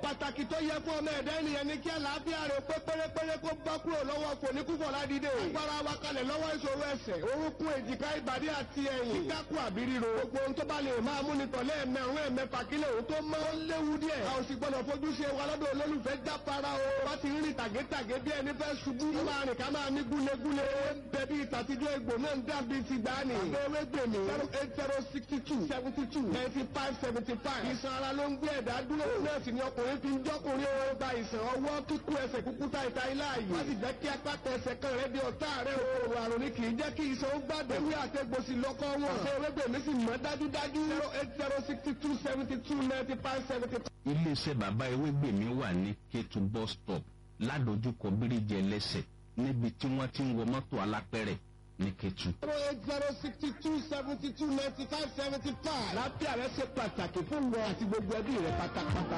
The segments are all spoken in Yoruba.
pàtàkì tó yẹ fún ọmọ ẹ̀dá ènìyàn ní kí àlàáfíà rẹ̀ pé pérépéré kó bá kúrò lọ́wọ́ kò ní kúkọ̀ ládìde. agbára wa kalẹ̀ lọ́wọ́ ìṣòro ẹsẹ̀ orúnkún èjìká ìbàdí àti ẹ̀yìn. kíkákù àbí ríro. gbogbo ohun tó bá lè máa mú ni tọ̀lé ẹ̀mẹ̀rún ẹ̀mẹ̀fà kílẹ̀ òun tó mọ́. ó léwu díẹ̀. a ò sì gbọ́dọ̀ fojú ṣe wa lọ́dọ̀ olólùfẹ́ jápara o. wá ti rí tàgétàgé bí ẹni fẹ́ ṣubú. ó máa rìn ká máa ní gúlegúle. bẹ̀bí ìtàtijọ́ egbò náà ń dàbí ti gbani. àbẹ̀wé gbèmí. zero eight zero sixty two seventy two ninety five seventy five. ìsan ara ló ń gbé ẹ̀dá dúró. náà sì ni ọkùnrin fi ń jọ́kùnrin o. gba ìsàn ọwọ́ kíkú ẹsẹ̀ kúkú ta ìta ilá yìí. wọ́n sì jẹ́ kí apáta ẹsẹ̀ kan rẹ̀ di ọ̀tá rẹ̀ o. òrò àrùn ni kì í jẹ́ kí ìsan ó gbàgbé. ewé àtẹ̀gbòsì lọ́kọ́ wọn. ṣé ewébèmí sì mọ́ dájúdájú. zero eight zero sixty two seventy two ninety five seventy five. iléeṣẹ́ bàbá ewégbèmí wà ní kétu bus stop ládojúkọ bíríjì ẹlẹ́sẹ̀ níbi tí wọ́n ti ń wọ mọ́tò alápẹ̀rẹ̀ ní kétu. zero eight zero sixty two seventy two ninety five seventy five. lápẹ́ rẹ̀ ṣe pàtàkì fún wọn àti gbogbo ẹbí rẹ̀ pátápátá.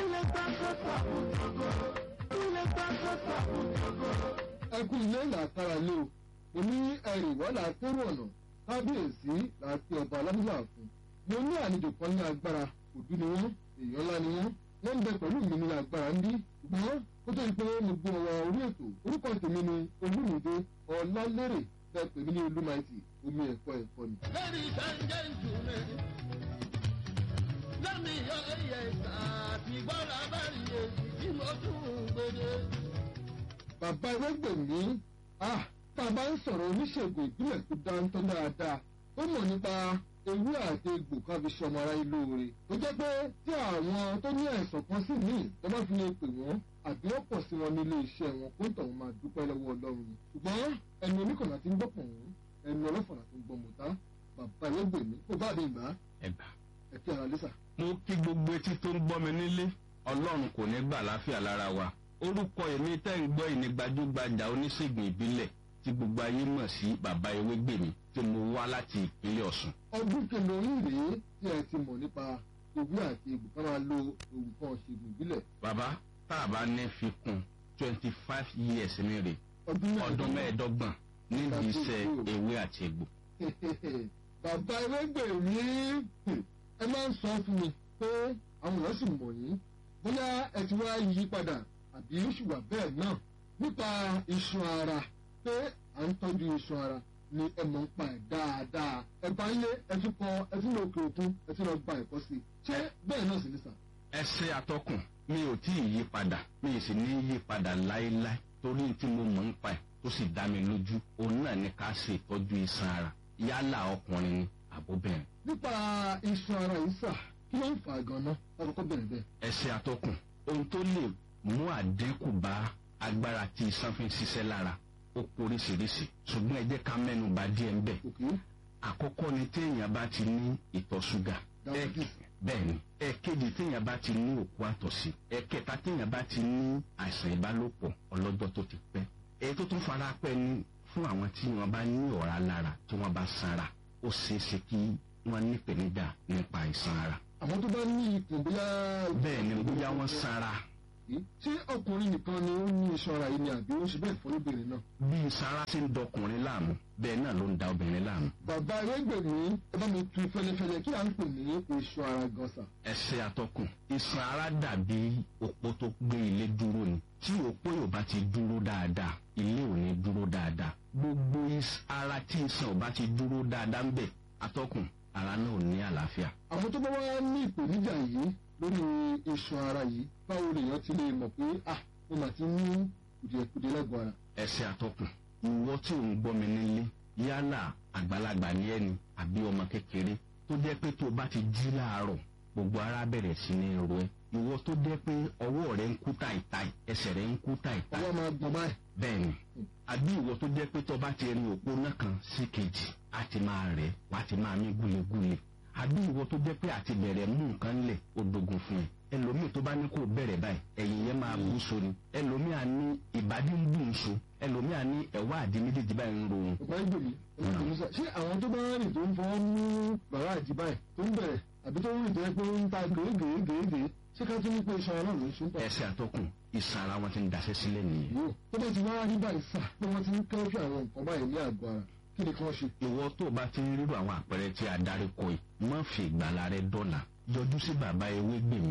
ẹkún ilé làkàrà lé o èmi ẹrìn wọ́n là á kérò ọ̀nà kábíyèsí là á pe ọba aládùúgbò fún mo ní àlejò kan ní agbára òdú ni wọ́n èèyàn ńlá ni wọ́n wọ́n ń bẹ pẹ̀lú mi ní agbára ń bí ṣùgbọ́n ó tó di pé mo gbé ọwọ́ orí ètò orúkọ tèmi ni olúmìdé ọlálérè fẹ́ pè mí ní olúmaìtì omi ẹ̀kọ́ ẹ̀kọ́ ni. Ladies and gentlemen, let me hear yes, àtìgbọ́ra bá rí èsì tí mo tún gbèdé. bàbá ewégbèmí ah tá a bá ń sọ̀rọ̀ oníṣègùn ìbílẹ̀ tó dáńtọ́ dáadáa ó mọ̀ nípa ewé àti egbò ká fi ṣọmọ ara ilé oore tó jẹ́ pé tí àwọn tó ní àìsàn kan sì ní tó bá fi lè pè wọ́n àbí wọ́n pọ̀ sí wọn nílé iṣẹ́ wọn kó tọ̀hún máa dúpẹ́ lọ́wọ́ ọlọ́run ni ṣùgbọ́n ẹnu oníkànnà ti ń gbọ́ pọ̀n ẹnu ọlọ́fọ̀nà tó ń gbọ́ mọ̀tá bàbá ewégbèmí kó bá mi gbà á ẹ̀bà. ẹ̀kẹ́ ara lẹ́sà. mo kí gbogbo etí tó ń gbọ́ mi nílé ọlọ́run kò ní gbà láfíà lára wa orúkọ èmi tẹ́ ń gbọ́ ìní gbajúgbajà oníṣègùn ìbílẹ̀ tí gbogbo ayé mọ̀ sí bàbá ewégbèmí tí mo wá láti ìpínlẹ̀ ọ̀sùn. ọdún kẹlòrín rèé tí ẹ ti mọ̀ nípa ewé àti egbò ká máa lo nǹkan ṣègùn ìbílẹ̀ bàbá tá a bá ní fi kún twenty five years ní rè ọdún ọdún mẹ́ẹ̀ẹ́dọ́gbọ̀n nídìí iṣẹ́ ewé àti egbò. bàbá ewégbèmí ẹ máa ń sọ fún mi pé àwọn èèyàn sì mọ̀ yín bóyá ẹ ti wá yí padà àbí ó sì wà bẹ́ẹ̀ náà nípa iṣan ara pé à ń tọ́jú iṣan ara ni ẹ mọ̀ ń pa ẹ̀ dáadáa ẹ bá ń lé ẹ tún kọ ẹ tún lọ òkè òkun ẹ tún lọ gba ẹ̀kọ́ sí i ṣé bẹ́ẹ̀ náà sì ní sà. ẹsẹ atọkùn mi ò tí ì yí padà mi ì sì ní yí padà láéláé torí tí mo mọ̀ ń pa ẹ̀ tó sì dá mi lójú òun náà ní ká ṣe ìtọ́jú iṣan ara yálà ọkùnrin ni àbóbìnrin. nípa iṣan ara yìí sà kí ló ń fà á gan-an ọkọ̀ bẹ̀rẹ̀ bẹ́ẹ̀. ẹsẹ atọkùn ohun tó lè mú àdínkù bá agbára tí iṣan fi ń ṣiṣẹ́ lára ó poríṣiríṣi ṣùgbọ́n ẹ jẹ́ ká mẹ́nu bà díẹ̀ ń bẹ̀. òkè àkọ́kọ́ ni téèyàn bá ti ní ìtọ̀ ṣúgà Diabetes. bẹ́ẹ̀ ni ẹ̀kejì téèyàn bá ti ní òkú àtọ̀sí ẹ̀kẹta téèyàn bá ti ní àìsàn ìbálòpọ̀ ọlọ́jọ́ tó ti pẹ́ èyí tó tún fara pẹ́ ni fún àwọn tí wọ́n bá ní ọ̀rá lára tí wọ́n bá sanra ó ṣeé ṣe kí wọ́n nípèníjà nípa àìsàn ara àwọn tó bá ní ikùn bóyá. bẹ́ẹ̀ ni bóyá wọ́n sanra ṣé ọkùnrin nìkan ni ó ní iṣan ara yìí ni àbí ó ń ṣe bẹ́ẹ̀ fún obìnrin náà. bí sanra ṣe ń dọkùnrin láàmú bẹ́ẹ̀ náà ló ń da obìnrin láàmú bàbá ewégbèmí ẹ bá mi tu fẹlẹfẹlẹ kí à ń pè ní iṣan ara gan sà. ẹsẹ̀ atọ́kùn iṣan ara dàbí òpó tó gbé ilé dúró ni tí òpó yóò bá ti dúró dáadáa ilé ò ní dúró dáadáa gbogbo is- ara tí iṣan ò bá ti dúró dáadáa ń bẹ̀ atọ́kùn ara náà ò ní àlàáfíà. àwọn tó bá wá ní ìpèníjà yìí lórí iṣan ara yìí báwo lèèyàn ti lè mọ̀ pé ah mo mà ti ní kùdìẹ̀kùdìẹ̀ lẹ́gbọ̀n ara. ẹsẹ̀ atọ́kùn ìwọ tí ò ń gbọ́ mi nílé yálà àgbàlagbà ní ẹni àbí ọmọ kékeré tó jẹ́ pé tó o bá ti jí láàárọ̀ gbogbo ara bẹ̀rẹ̀ sí ní ro ẹ́ ìwọ tó jẹ́ pé ọwọ́ rẹ ń kú tàìtàì ẹsẹ̀ rẹ ń kú tàìtàì ọwọ́ máa gbọ̀n báyìí. bẹ́ẹ̀ni àbí ìwọ tó jẹ́ pé tó bá ti rin òpó náà kan sí kejì á ti máa rẹ̀ wá ti máa mí gúlegúle àbí ìwọ tó jẹ́ pé àti bẹ̀rẹ̀ mú nǹkan lẹ̀ ó dogun fún ẹ ẹlòmíì tó bá ní kó bẹ̀rẹ̀ báyìí ẹ̀yìn yẹn máa bú so ni ẹlòmíì á ní ìbàdí ń bù ń so ẹlòmíì á ní ẹ̀wá àdí méjèèjì báyìí ń ro òun ọ̀pá ìgbèmí ọ̀pá sà ṣé àwọn tó bá rìn tó ń fọwọ́ mú bàrá àjí báyìí tó ń bẹ̀rẹ̀ àbí tó ń rìn tó yẹ pé ó ń ta gèégèégèégèé ṣé ká tún ní pé iṣan ara ló ń ṣe ń tọ̀. ẹsẹ̀ àtọkùn ìsàn ara wọn ti ń daṣẹ́ sílẹ̀ nìyẹn yóò tó bá ti wá rí báyìí sà pé wọ́n ti ń kẹ́fì àwọn nǹkan báyìí ní àgọ́ ara kí ni kí wọ́n ṣe. ìwọ tó o bá ti ń rírò àwọn àpẹẹrẹ tí a darí kọ yìí má fi ìgbàlá rẹ dọ́là yọjú sí bàbá ewé gbèmí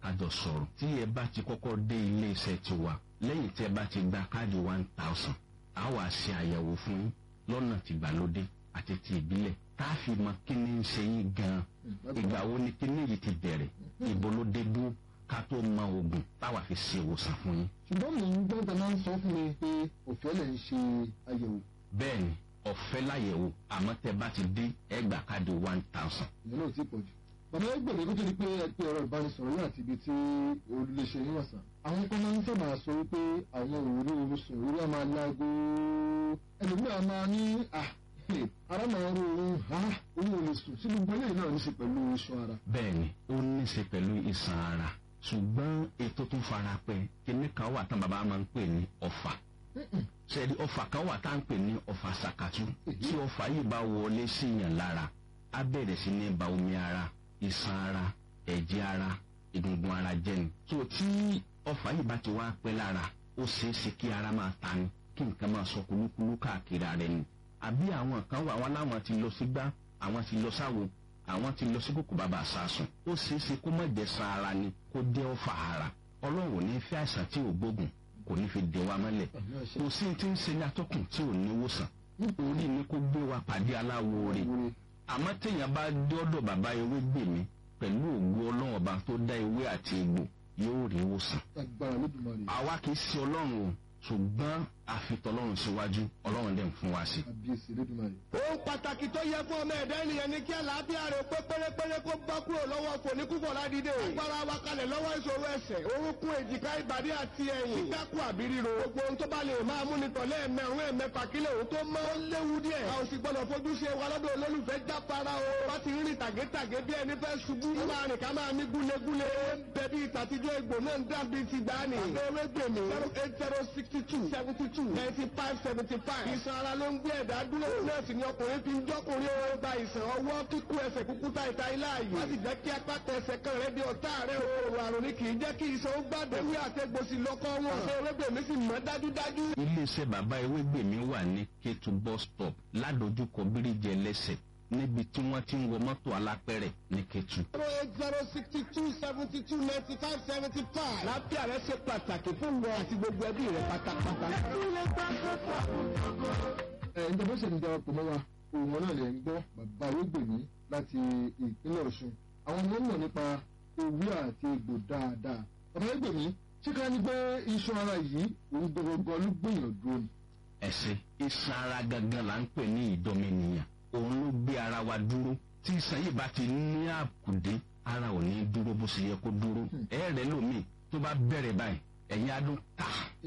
kájọ sọ̀rọ̀ tí ẹ bá ti kọ́kọ́ dé ilé iṣẹ́ tiwa lẹ́yìn tí ẹ bá ti gba káàdì one thousand a wà ṣe àyẹ̀wò fún yín lọ́nà tìgbàlódé àti ti ìbílẹ̀ tá a fi mọ kí ni ń ṣe yín gan-an ìgbà wo ni kí ni yìí ti bẹ̀rẹ̀ ìbò ló dé dúró ká tó mọ oògùn táwa fi ṣe ìwòsàn fún yín. ṣùgbọ́n mi ń gbọ́ tẹ̀lé ń sọ fún mi pé òfin lè ń ṣe àyẹ̀wò bẹ́ẹ̀ ni ọ̀fẹ́ láyẹ̀wò àmọ́ tẹ bá ti dé ẹ gbà káàdì one thousand. ìyẹn náà ti pọ̀ jù. bàbá ẹgbẹ́ mi kó tó di pé ẹ pé ọ̀rọ̀ ìbánisọ̀rọ̀ yóò àti ibi tí olùléṣe yín wọ̀sán. àwọn kan máa ń sábà sọ wípé àwọn òwúrọ̀ orúsùn òwúrọ̀ máa láago ẹlòmíràn máa ní à ara máa ń ro òun ha òun ò lè sùn sí gbogbo eléyìí náà ní í ṣe pẹ̀lú iṣan ara. bẹ́ẹ̀ ni ó ní í ṣe pẹ̀lú ìsàn ara ṣùgbọ́n ètò tó fara pẹ́ kíní kan wà tán bàbá máa ń pè ní ọ̀fà sẹ́ẹ̀dì ọ̀fà kan wà tá à ń pè ní ọ̀fà sàkàtú tí ọ̀fà yìí bá wọlé síyàn lára á bẹ̀rẹ̀ sí ní ba omi ara iṣan ara ẹ̀jẹ̀ ara egungun ara jẹ́ ni. tó tí ọ̀fà yìí bá ti wá pẹ́ lára ó ṣeé ṣe kí ara máa ta ni kí nǹkan máa sọ kúlúkúlú káàkiri ara ẹni. àbí àwọn kan wà wọn láwọn ti lọ sígbá àwọn ti lọ sáwo àwọn ti lọ sí kókò bàbá àsásùn ó ṣeé ṣe kó má jẹ́ san ara ni kó jẹ́ ọ̀fà ara ọlọ́run ò ní fẹ́ àìsàn tí ò gbógun kò ní fi dè wa mọ́lẹ̀ kò sí ti ń ṣe ní atọ́kùn tí ò ní wòsàn orí ni kó gbé wa pàdé aláwo rè àmọ́ téèyàn bá dọ́dọ̀ bàbá ewé gbè mí pẹ̀lú ògo ọlọ́run ọba tó dá ewé àti egbò yóò rí wòsàn. agbára lódùmarè àwa kì í ṣe ọlọ́run o ṣùgbọ́n àfitọ́lọ́run síwájú ọlọ́run dẹ̀ ń fún wa sí. àbíyèsí lódùmarè. ohun pàtàkì tó yẹ fún ọmọ ẹ̀dá ènìyàn ni kí àlàáfíà rẹ̀ pé pérépéré kó bá kúrò lọ́wọ́ fòníkúfọ̀ ládìde. agbára wa kalẹ̀ lọ́wọ́ ìṣòro ẹsẹ̀ orúnkún èjìká ìbàdí àti ẹ̀yìn. kíkákù àbí ríro. gbogbo ohun tó bá lè máa mú ni tọ̀lé ẹ̀mẹ̀rún ẹ̀mẹ̀fà kílẹ̀ òun tó mọ́. ó léwu díẹ̀. a ò sì gbọ́dọ̀ fojú ṣe wa lọ́dọ̀ olólùfẹ́ jápara o. bá ti rìn tàgétàgé bí ẹni fẹ́ ṣubú. ó máa rìn ká máa mí gúlegúle. bẹ̀bí ìtàtijọ́ egbò náà ń dàbí ti dání. àbẹ̀wé gbèmí. zero eight zero sixty two seventy two ninety five seventy five. ìsan ara ló ń gbé ẹ̀dá dúró. nọ́ọ̀sì ni ọkùnrin fi ń jọ́kùnrin ó gba ìsàn ọwọ́ kíkú ẹsẹ̀ kúkú ta ìta ilá yìí. wọ́n sì jẹ́ kí apá tẹsẹ̀ kan rẹ̀ di ọ̀tá rẹ̀ o. òrò àrùn ni kì í jẹ́ kí ìsan ó gbàdé. ewé àtẹ̀gbòsì lọ́kọ́ wọn. àṣẹ ewébèmí sì mọ́ dájúdájú. iléeṣẹ́ bàbá ewé gbè mí wà ní kétu bus stop ládojúkọ bíríjì ẹlẹ́sẹ̀ níbi tí wọ́n ti ń wọ mọ́tò alápẹ̀rẹ̀ ní kétu. zero eight zero sixty two seventy two ninety five seventy five. láfíà rẹ ṣe pàtàkì fún wọn àti gbogbo ẹbí rẹ pátápátá. ẹ ǹjẹ́ bó ṣe ń darapọ̀ mọ́ wa òun náà lè ń gbọ́ bàbá arúgbìnní láti ìpínlẹ̀ ọ̀ṣun àwọn ọmọ mọ̀ nípa ewé àti egbò dáadáa bàbá arúgbìnní ṣé ká ní pé iṣan ara yìí òun gbogbo ló gbìyànjú ni. ẹsẹ̀ iṣan ara gangan là ń pè ní ìdọ́mẹnìyàn òun ló gbé ara wa dúró tí iṣan yìí bá ti ní àkùdé ara ò ní dúró bó ṣe yẹ kó dúró ẹ̀ẹ́rẹ́ lómi tó bá bẹ̀rẹ̀ báyìí ẹ̀yin adùn ta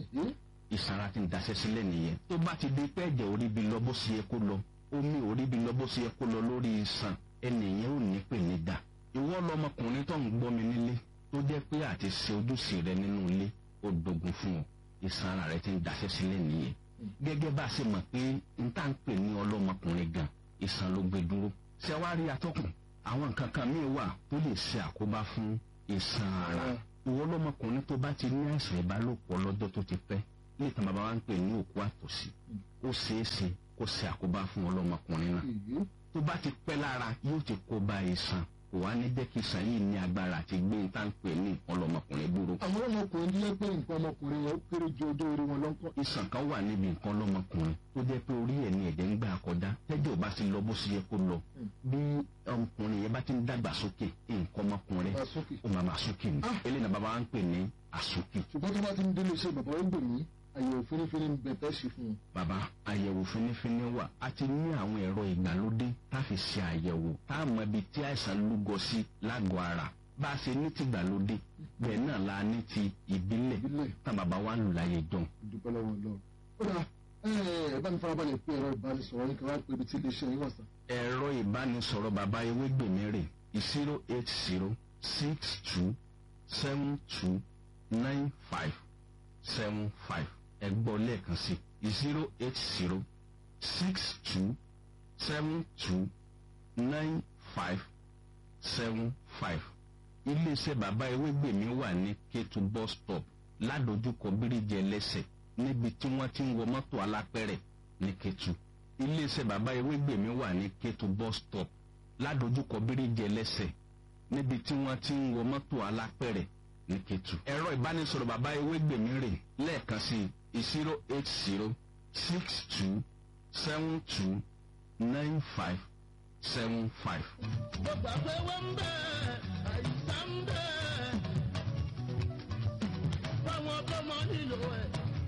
ìsara ti ń daṣẹ́ sílẹ̀ nìyẹn tó bá ti di pé ẹ̀jẹ̀ orí bi lọ bó ṣe yẹ kó lọ omi orí bi lọ bó ṣe yẹ kó lọ lórí iṣan ẹnìyẹn ò ní pè ní dà ìwọ lọmọkùnrin tó ń gbọ́ mi nílé tó jẹ́ pé àti ṣe ojúṣe rẹ nínú ilé ó dogun fún ọ ìsara rẹ ti ń daṣẹ́ sílẹ̀ nìyẹn gẹ́gẹ́ bá a ṣe mọ̀ pé n tá ń pè ní ọlọ́mọkùnrin gan ìsàn ló gbé dúró ṣẹwárí atọ́kùn àwọn nǹkan kan míì wà tó lè ṣe àkóbá fún ìsàn ara ìwọ lọmọkùnrin tó bá ti ní àìsàn ìbálòpọ̀ lọ́jọ́ tó ti pẹ́ ní ìtàn bàbá wa ń pè ní òkú àtòsí ó ṣeé ṣe kó ṣe àkóbá fún ọlọ́mọkùnrin náà tó bá ti pẹ́ lára yóò ti kó ba ìsàn kò wá ní jẹ́ kí ìsàn yìí ní agbára àti gbé ní tá à ń pè ní ọlọ́mọkùnrin dúró. àwọn ọmọkùnrin tó yẹ pé nǹkan ọmọkùnrin yẹn ó kéré ju ọjọ́ orí wọn lọ́kọ́. ìsàn kan wà níbi nǹkan ọlọ́mọkùnrin tó jẹ́ pé orí ẹ̀ ní ẹ̀jẹ̀ ń gbà kọjá tẹ́jọ́ bá ti lọ bó ṣe yẹ kó lọ bí ọmọkùnrin yẹn bá ti ń dàgbà sókè nǹkan ọmọkùnrin Àsókè. ó máa máa sókè ní Ah. eléyìí náà bàbá wa ń pè ní àsókè. ṣùgbọ́n tó bá ti ń délé iṣẹ́ bàbá ó gbèmí àyẹ̀wò fínífíní ń bẹ̀ tẹ́ ṣe fún un. bàbá àyẹ̀wò fínífíní wà a ti ní àwọn ẹ̀rọ ìgbàlódé tá a fi ṣe àyẹ̀wò tá a mọ ibi tí àìsàn lúgọ sí lágọ̀ọ́ ara bá a ṣe ní ti ìgbàlódé bẹ́ẹ̀ náà la ní ti ìbílẹ̀ ìbílẹ̀ tá bàbá wa ń lù láyé jọ. ìdúpẹ́ lọ́wọ́ lọ. ó dà ẹ ẹ bá mi farabalẹ̀ pé ẹ̀rọ ìbánisọ̀rọ̀ yín kan wá pé ibi tí iléeṣẹ́ yín wà sàn. ẹ̀rọ ìbánisọ̀rọ̀ bàbá ewégbèmí rè zero eight zero six two seven two nine five seven five ẹ gbọ́ lẹ́ẹ̀kan sí zero eight zero six two seven two nine five seven five iléeṣẹ́ bàbá ewégbèmí wà ní kétu bus stop ládojúkọ bíríjì ẹlẹ́sẹ̀ níbi tí wọ́n ti ń wọ mọ́tò alápẹ̀rẹ̀ ní kétu iléeṣẹ́ bàbá ewégbèmí wà ní kétu bus stop ládojúkọ bíríjì ẹlẹ́sẹ̀ níbi tí wọ́n ti ń wọ mọ́tò alápẹ̀rẹ̀ ní Kétu. ẹ̀rọ ìbánisọ̀rọ̀ bàbá ewégbèmí rè lẹ́ẹ̀kan sí zero eight zero six two seven two nine five seven five. mo gbà pé wọ́n ń bẹ̀ àìsàn ń bẹ̀ fáwọn tó mọ nílò ẹ̀.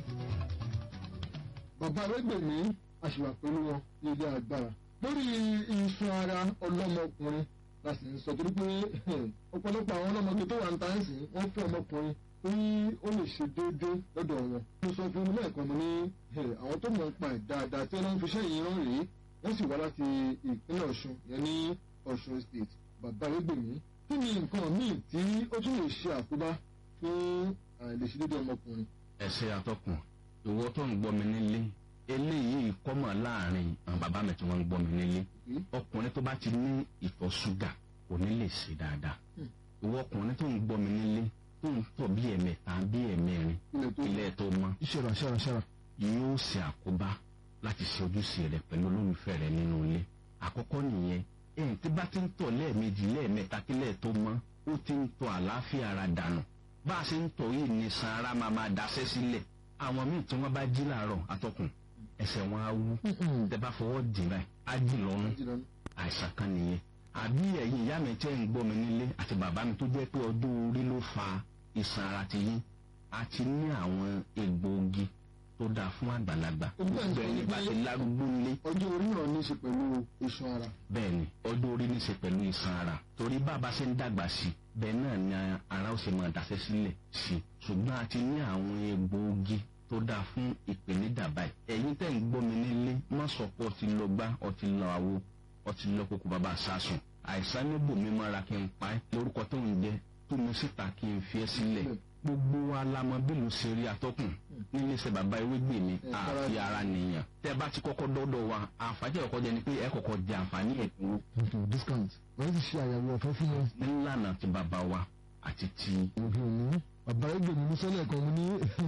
bàbá arẹ́gbẹ̀mí àṣìwà pẹ̀lú wọn ní ilé agbára lórí iṣan ara ọlọ́mọkùnrin la sì ń sọ torí pé ọ̀pọ̀lọpọ̀ àwọn ọlọ́mọge tó wà ń ta ń sìn wọ́n fẹ́ ọmọkùnrin tí ó lè ṣe déédéé lọ́dọ̀ wọn. mo sọ fún un lẹ́ẹ̀kan mo ní àwọn tó mọ̀ ń pa ẹ̀ dáadáa tí wọ́n fi iṣẹ́ yìí rán rèé wọ́n sì wá láti ìpínlẹ̀ ọ̀ṣun yẹn ní ọ̀ṣun state bàbá arẹ́gbẹ̀mí kí ni nǹkan míì tí ó tún lè ṣe àkóbá fún àìlèṣedéédéé ọmọkùnrin. ẹsẹ atọkùn ìwọ tó ń gbọ́ mi nílé eléyìí kọ́mọ̀ láàrin àwọn bàbá mi tí wọ́n ń gbọ́ mi nílé ọkùnrin tó bá ti ní ìtọ̀ ṣúgà kò ní lè ṣe dáadáa ìwọ ọkùnrin tó ń gbọ́ mi nílé tó ń tọ̀ bí ẹ̀mẹ́ta bí ẹ̀mẹ́rin ilẹ̀ tó ilé tó mọ́ ìṣẹ̀rà ṣẹ̀rà ṣẹ̀rà. yóò ṣe àkóbá láti ṣe ojúṣe rẹ pẹ̀lú olólùfẹ́ rẹ nínú ilé àkọ́kọ́ nìyẹn ẹ̀yìn tí bá ti ń tọ̀ lẹ́ẹ̀mejì lẹ́ẹ̀mẹ́ta kílẹ̀ tó mọ́ ó ti ń tọ̀ àlàáfíà ara dànù bá a ṣe ń tọ̀ yìí ní san ara máa máa daṣẹ́ sílẹ̀ àwọn míì tí wọ́n bá jí làárọ̀ atọ́kùn ẹsẹ̀ wọn á wú tẹ bá fọwọ́ dì báyìí á dì lọ́rùn àìsàn kan nìyẹn àbí ẹ̀yin ìyá mi tẹ́ ń gbọ́ mi nílé àti bàbá mi tó jẹ́ pé ọdún orí ló fa ìsàn ara ti yín a ti ní àwọn egbòogi tó dáa fún àgbàlagbà gbogbo ẹni bá ti lárúgbó nílé ọjọ́ orí náà ní í ṣe pẹ̀lú iṣan ara. bẹ́ẹ̀ni ọdún orí ní í ṣe pẹ̀lú ìsàn ara torí bàbá ṣe ń dàgbà sí i bẹ́ẹ̀ náà ni ara ó ṣe máa dàṣẹ́ sílẹ̀ sí i ṣùgbọ́n a ti ní àwọn egbòogi tó dáa fún ìpèníjà báyìí ẹ̀yin tẹ́ ń gbọ́ mi nílé má sọ pé ọtí lọ gbá ọtí lọ àwo ọtí lọ kókó bàbá sásùn àìsàn níbò mi mọ́ra kí n pa ẹ́ lórúkọ tó ń jẹ́ tó mi síta kí n fi ẹ́ sílẹ̀ gbogbo wa la mọ bí ló ṣe rí atọ́kùn nílé iṣẹ́ bàbá ewégbè mi àfi ara nìyàn tẹ́ bá ti kọ́kọ́ dọ́dọ̀ wa àǹfààní ọ̀kọ́ jẹ ni pé ẹ kọ́kọ́ jẹ àǹfààní ẹ̀dínwó discount wọ́n ti ṣe àyẹ̀wò ọ̀fẹ́ fún wọn. nílànà ti bàbá wa àti ti òbí òní bàbá ẹgbẹ́ mi sọ́lẹ̀ kan mo ní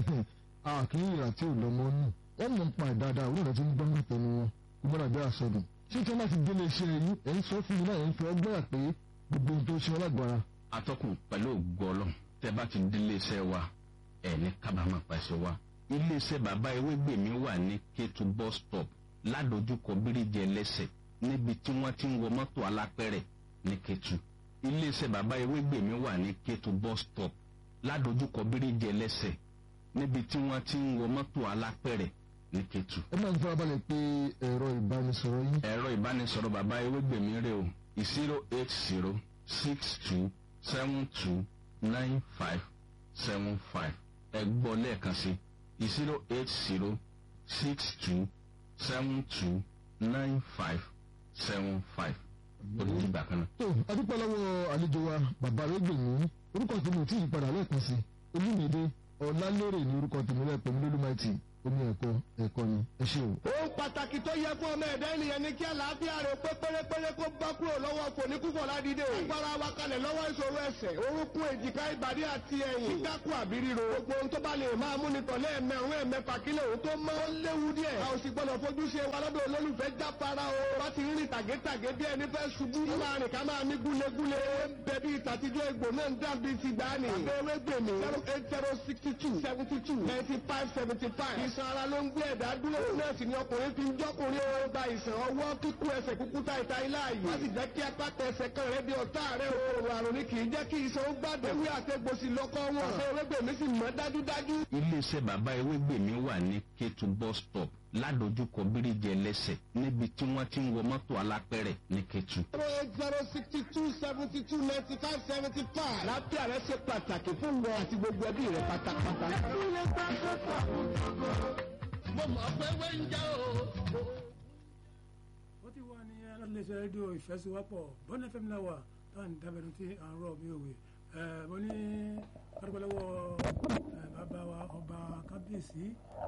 àkíyè àti ìlọ́mọ nù wọ́n mọ̀ ń pa ìdáadáa òwúrọ̀ tí ń gbọ́ ní tẹnu wọn kó mọ́ra bí àsọdùn. ṣé tí wọ́n bá ti délé iṣẹ́ yìí ẹ̀ ń sọ fún mi náà ẹ̀ ń fẹ́ ọgbẹ́ àpé gbogbo ohun tó ṣe wọn lágbára. atọ́kùn pẹ̀lú ògbọ́lọ́ tẹ́ bá ti délé iṣẹ́ wa ẹ̀ ní kábàámọ̀ pàṣẹ wa ilé iṣẹ́ bàbá ewégbè mi wà ní Kétu bus stop ládojúkọ bíríjì ẹlẹ́sẹ̀ níbi tí wọ́n ti ń wọ mọ́tò alápẹ̀rẹ̀ ní Kétu ilé iṣẹ́ bàbá ewégbè mi wà ní Kétu bus stop ládojúkọ bíríjì ẹlẹ́sẹ̀ níbi tí wọ́n ti ń wọ mọ́tò alápẹ̀rẹ̀ ní Kétu. ẹ máa ń farabalẹ̀ pé ẹ̀rọ ìbánisọ̀rọ̀ yín. ẹ̀rọ ìbánisọ̀rọ̀ bàbá ewégbèmí rè o zero eight zero six two seven two nine five seven five ẹ gbọ́ lẹ́ẹ̀kan sí zero eight zero six two seven two nine five seven five ó ní ìgbà kan náà. tó adúpẹ́ lọ́wọ́ àlejò wa bàbá arẹ́gbẹ̀mí orúkọ tèmi ò tí ì padà lẹ́ẹ̀kan sí olúmídé ọ̀làlérè ní orúkọ tèmi lẹ́ẹ̀pẹ́ mi lólúmáìtì omi ẹ̀kọ́ ẹ̀kọ́ ni ẹ ṣé o. ohun pàtàkì tó yẹ fún ọmọ ẹ̀dá ènìyàn ni kí àlàáfíà rẹ̀ pé pérépéré kó bá kúrò lọ́wọ́ fòníkúfọ̀ ládìde. agbára wa kalẹ̀ lọ́wọ́ ìṣòro ẹsẹ̀ orúnkún èjìká ìbàdí àti ẹ̀yìn. kíkákù àbí ríro. gbogbo ohun tó bá lè máa mú ni tọ̀lé ẹ̀mẹ̀rún ẹ̀mẹ̀fà kílẹ̀ òun tó mọ́. ó léwu díẹ̀. a ò sì gbọ́dọ̀ fojú ṣe wa lọ́dọ̀ olólùfẹ́ jáfara o. bá ti rìn tàgétàgé bí ẹni fẹ́ ṣubú. ká máa rìn ká máa mí gúlegúle. bẹ̀bí ìtàtijọ́ egbò náà ń dàbí ti gbani. àbẹ̀wé gbèmí. zero eight zero sixty two seventy two ninety five seventy five. ìsan ara ló ń gbé ẹ̀dá dúró náà sì ni ọkùnrin fi ń jọ́kùnrin ó gba ìsàn ọwọ́ kíkú ẹsẹ̀ kúkú ta ìta ilá yìí. wọ́n sì jẹ́ kí apáta ẹsẹ̀ kan rẹ̀ di ọ̀tá rẹ̀ o. àrùn ni kì í jẹ́ kí ìsàn ó gbàdé. ewé àtẹ̀gbòsì lọ́kọ́ wọn. àṣẹ ewégbèmí sì mọ́ dájúdájú. iléeṣẹ́ bàbá ewégbèmí wà ní Kétu bus stop ládojúkọ bíríjì ẹlẹ́sẹ̀ níbi tí wọ́n ti ń wọ mọ́tò alápẹ̀rẹ̀ ní Kétu. zero eight zero sixty two seventy two ninety five seventy five. lápẹ́ rẹ̀ ṣe pàtàkì fún wọn àti gbogbo ẹbí rẹ̀ pátápátá. mo mọ̀ pé wé ń jẹ́ o. ó ti wà ní aláṣẹ rédíò ìfẹsíwápọ̀ bọ́n fm náà wà táwọn dábẹ́nu tí à ń rọ̀ bí òwe ẹ̀ mo ní kárípẹ́lẹ́wọ́ bàbá wa ọba kábíyèsí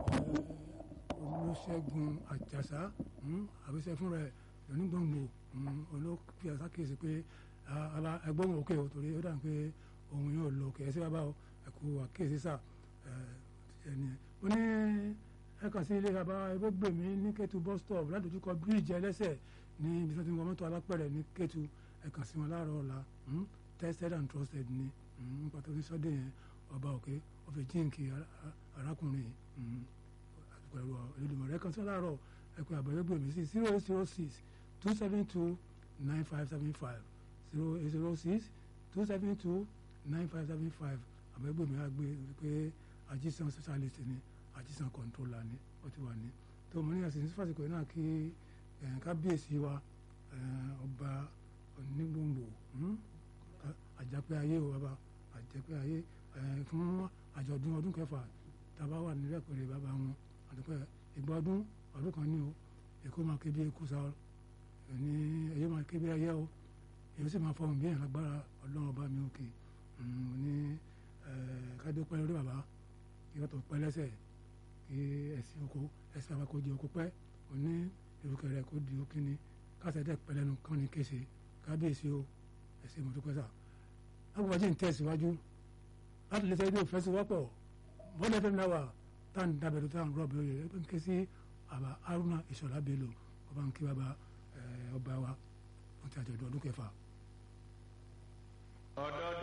olùṣègùn àjàsá àbíṣẹ́ fún rẹ̀ lónígbòǹgbò olókè àsákèsí pé ẹgbọ́n òkè ò torí ó dàn pé òun yóò lọ òkè ẹsẹ̀ bàbá ẹ̀kú àkíyèsí sà ẹni ó ní ẹ̀ka sí ilé bàbá ẹgbẹ́gbẹ̀mí ní Kétu bus stop ládojúkọ bíríìjì ẹlẹ́sẹ̀ ní ibi tí wọ́n ti ń wọ mọ́tò alápẹ̀rẹ̀ ní Kétu ẹ̀ka sí wọn láàárọ̀ ọ̀la tested and trusted ni nípa tó ní sọ́dẹ̀ yẹn ọba òkè ọ̀fẹ́ jíǹkì ara- ara- arákùnrin mm, pẹ̀lú Olódùmarè kan sí láàárọ̀ ẹ̀kọ́ àbẹ̀wẹ́gbẹ̀ mi sí zero eight zero six two seven two nine five seven five zero eight zero six two seven two nine five seven five àbẹ̀wẹ́gbẹ̀ mi á gbé pé ajísan specialist ni ajísan controller ni ó ti wà ní tó mo ní àṣìṣe fásitì náà kí eh, kábíyèsí wa eh, ọba onígbòǹgbò hmm? Ká- àjàpẹ́ ayé o bàbá àjàpẹ́ ayé eh, fún àjọ̀dún ọdún kẹfà tàbá wà nílẹ̀ pẹ̀lú bàbá wọn àdúpẹ́ ìgbà ọdún ọdún kan ní o èkó máa ké bí ekú sa ọ ní ẹyẹ máa ké bí ẹyẹ o èyí sì máa fọhùn bí ẹ̀yàn lágbára ọlọ́run ọba mi òkè Mm, ní kádé pẹ́ lórí bàbá kí wọ́n tó pẹ́ lẹ́sẹ̀ kí ẹ̀sìn oko ẹ̀sìn bàbá kò di oko pẹ́ òní ìrùkẹ̀ rẹ̀ kò di okínni kásẹ̀dẹ̀ pẹ́lẹ́nu kán ní kése kábíyèsí o ẹ̀sìn mọ̀tòpẹ́ sà agbábájí ń tẹ̀síwájú láti lè sẹ́ ilé òfẹ́ sí wọ́pọ̀ bọ́dẹ̀ fẹ́mi náà wà tá à ń dábẹ̀rẹ̀ tá à ń rọ̀bì oyè ẹ bá ń ké sí àbá haruna ìṣọ̀lá bello ọba ń kí bàbá ẹ, ọba wa wọn ti àjọ̀dún ọdún kẹfà. ọ̀dọ́